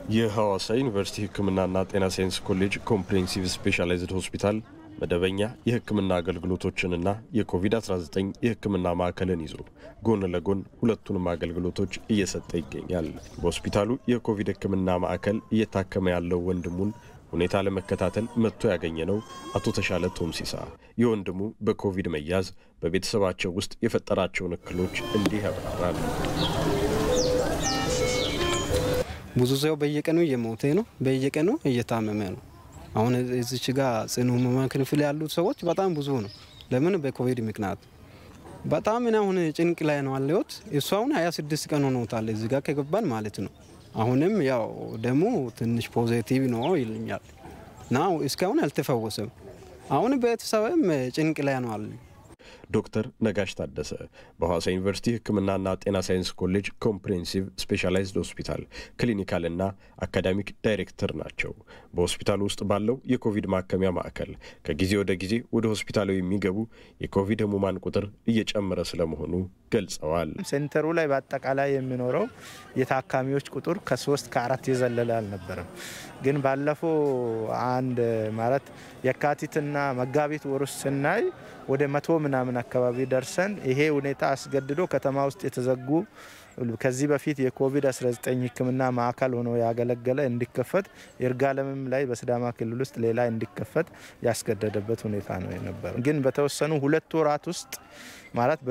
የሐዋሳ ዩኒቨርሲቲ ሕክምናና ጤና ሳይንስ ኮሌጅ ኮምፕሬሄንሲቭ ስፔሻላይዝድ ሆስፒታል መደበኛ የሕክምና አገልግሎቶችንና የኮቪድ-19 የሕክምና ማዕከልን ይዞ ጎን ለጎን ሁለቱንም አገልግሎቶች እየሰጠ ይገኛል። በሆስፒታሉ የኮቪድ ሕክምና ማዕከል እየታከመ ያለው ወንድሙን ሁኔታ ለመከታተል መጥቶ ያገኘ ነው አቶ ተሻለ ቶምሲሳ የወንድሙ በኮቪድ መያዝ በቤተሰባቸው ውስጥ የፈጠራቸውን እክሎች እንዲህ ያብራራል። ብዙ ሰው በየቀኑ እየሞተ ነው፣ በየቀኑ እየታመመ ነው። አሁን እዚች ጋር ጽኑ ህሙማን ክፍል ያሉት ሰዎች በጣም ብዙ ነው። ለምን? በኮቪድ ምክንያት በጣም እኔ አሁን ጭንቅ ላይ ነው አለሁት። እሱ አሁን 26 ቀን ሆኖታል እዚህ ጋር ከገባን ማለት ነው። አሁንም ያው ደግሞ ትንሽ ፖዚቲቭ ነው ይልኛል እና እስካሁን አልተፈወሰም። አሁን ቤተሰብም ጭንቅ ላይ ነው አለ። ዶክተር ነጋሽ ታደሰ በሐዋሳ ዩኒቨርሲቲ ሕክምናና ጤና ሳይንስ ኮሌጅ ኮምፕሬሄንሲቭ ስፔሻላይዝድ ሆስፒታል ክሊኒካልና አካዳሚክ ዳይሬክተር ናቸው። በሆስፒታሉ ውስጥ ባለው የኮቪድ ማከሚያ ማዕከል ከጊዜ ወደ ጊዜ ወደ ሆስፒታሉ የሚገቡ የኮቪድ ህሙማን ቁጥር እየጨመረ ስለመሆኑ ገልጸዋል። ሴንተሩ ላይ በአጠቃላይ የሚኖረው የታካሚዎች ቁጥር ከሶስት ከአራት የዘለለ አልነበረም። ግን ባለፈው አንድ ማለት የካቲትና መጋቢት ወር ውስጥ ስናይ ወደ መቶ ምናምን አካባቢ ደርሰን ይሄ ሁኔታ አስገድዶ ከተማ ውስጥ የተዘጉ ከዚህ በፊት የኮቪድ-19 ሕክምና ማዕከል ሆኖ ያገለገለ እንዲከፈት ይርጋለምም ላይ በሲዳማ ክልል ውስጥ ሌላ እንዲከፈት ያስገደደበት ሁኔታ ነው የነበረ። ግን በተወሰኑ ሁለት ወራት ውስጥ ማለት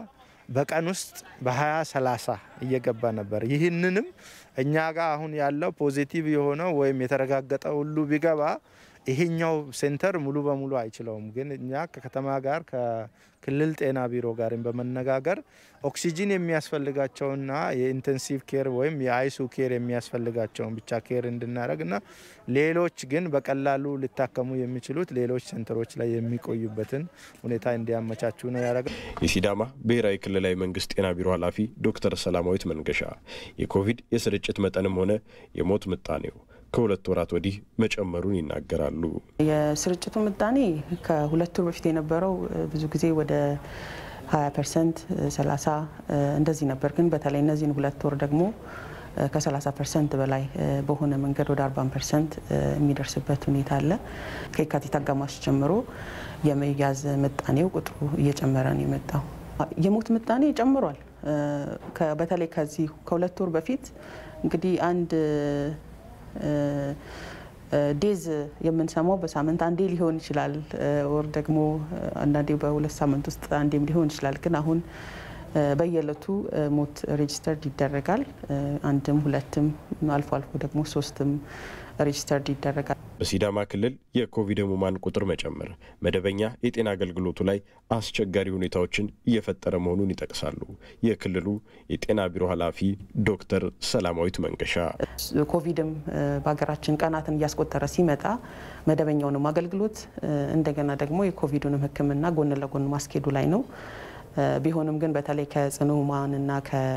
በቀን ውስጥ በ20 30 እየገባ ነበር። ይህንንም እኛ ጋር አሁን ያለው ፖዚቲቭ የሆነው ወይም የተረጋገጠ ሁሉ ቢገባ ይሄኛው ሴንተር ሙሉ በሙሉ አይችለውም። ግን እኛ ከከተማ ጋር ከክልል ጤና ቢሮ ጋርም በመነጋገር ኦክሲጂን የሚያስፈልጋቸውና የኢንቴንሲቭ ኬር ወይም የአይሱ ኬር የሚያስፈልጋቸውን ብቻ ኬር እንድናደርግና ሌሎች ግን በቀላሉ ሊታከሙ የሚችሉት ሌሎች ሴንተሮች ላይ የሚቆዩበትን ሁኔታ እንዲያመቻቹ ነው ያደረገ። የሲዳማ ብሔራዊ ክልላዊ መንግስት ጤና ቢሮ ኃላፊ ዶክተር ሰላማዊት መንገሻ የኮቪድ የስርጭት መጠንም ሆነ የሞት ምጣኔው ከሁለት ወራት ወዲህ መጨመሩን ይናገራሉ። የስርጭቱ ምጣኔ ከሁለት ወር በፊት የነበረው ብዙ ጊዜ ወደ 20 ፐርሰንት 30 እንደዚህ ነበር። ግን በተለይ እነዚህን ሁለት ወር ደግሞ ከ30 ፐርሰንት በላይ በሆነ መንገድ ወደ 40 ፐርሰንት የሚደርስበት ሁኔታ አለ። ከየካቲት አጋማሽ ጀምሮ የመያዝ ምጣኔው ቁጥሩ እየጨመረ ነው የመጣው። የሞት ምጣኔ ጨምሯል። በተለይ ከዚህ ከሁለት ወር በፊት እንግዲህ አንድ ዴዝ የምንሰማው በሳምንት አንዴ ሊሆን ይችላል፣ ወር ደግሞ አንዳንዴ በሁለት ሳምንት ውስጥ አንዴም ሊሆን ይችላል። ግን አሁን በየዕለቱ ሞት ሬጅስተርድ ይደረጋል። አንድም ሁለትም አልፎ አልፎ ደግሞ ሶስትም ሬጅስተርድ ይደረጋል። በሲዳማ ክልል የኮቪድ ህሙማን ቁጥር መጨመር መደበኛ የጤና አገልግሎቱ ላይ አስቸጋሪ ሁኔታዎችን እየፈጠረ መሆኑን ይጠቅሳሉ። የክልሉ የጤና ቢሮ ኃላፊ ዶክተር ሰላማዊት መንገሻ ኮቪድም በሀገራችን ቀናትን እያስቆጠረ ሲመጣ መደበኛውንም አገልግሎት እንደገና ደግሞ የኮቪዱንም ሕክምና ጎን ለጎን ማስኬዱ ላይ ነው። ቢሆንም ግን በተለይ ከጽኑ ህሙማንና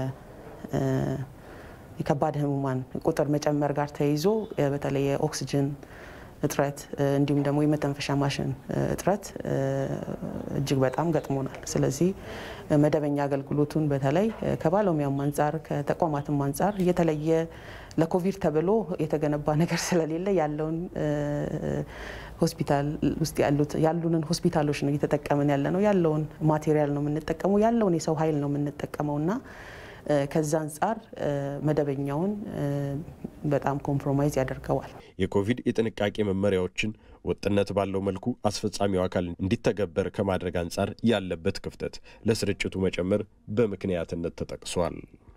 የከባድ ህሙማን ቁጥር መጨመር ጋር ተይዞ በተለይ የኦክሲጅን እጥረት እንዲሁም ደግሞ የመተንፈሻ ማሽን እጥረት እጅግ በጣም ገጥሞናል። ስለዚህ መደበኛ አገልግሎቱን በተለይ ከባለሙያም አንጻር ከተቋማትም አንጻር የተለየ ለኮቪድ ተብሎ የተገነባ ነገር ስለሌለ ያለውን ሆስፒታል ውስጥ ያሉንን ሆስፒታሎች ነው እየተጠቀምን ያለ ነው። ያለውን ማቴሪያል ነው የምንጠቀመው፣ ያለውን የሰው ኃይል ነው የምንጠቀመው እና ከዛ አንጻር መደበኛውን በጣም ኮምፕሮማይዝ ያደርገዋል። የኮቪድ የጥንቃቄ መመሪያዎችን ወጥነት ባለው መልኩ አስፈጻሚው አካል እንዲተገበር ከማድረግ አንጻር ያለበት ክፍተት ለስርጭቱ መጨመር በምክንያትነት ተጠቅሷል።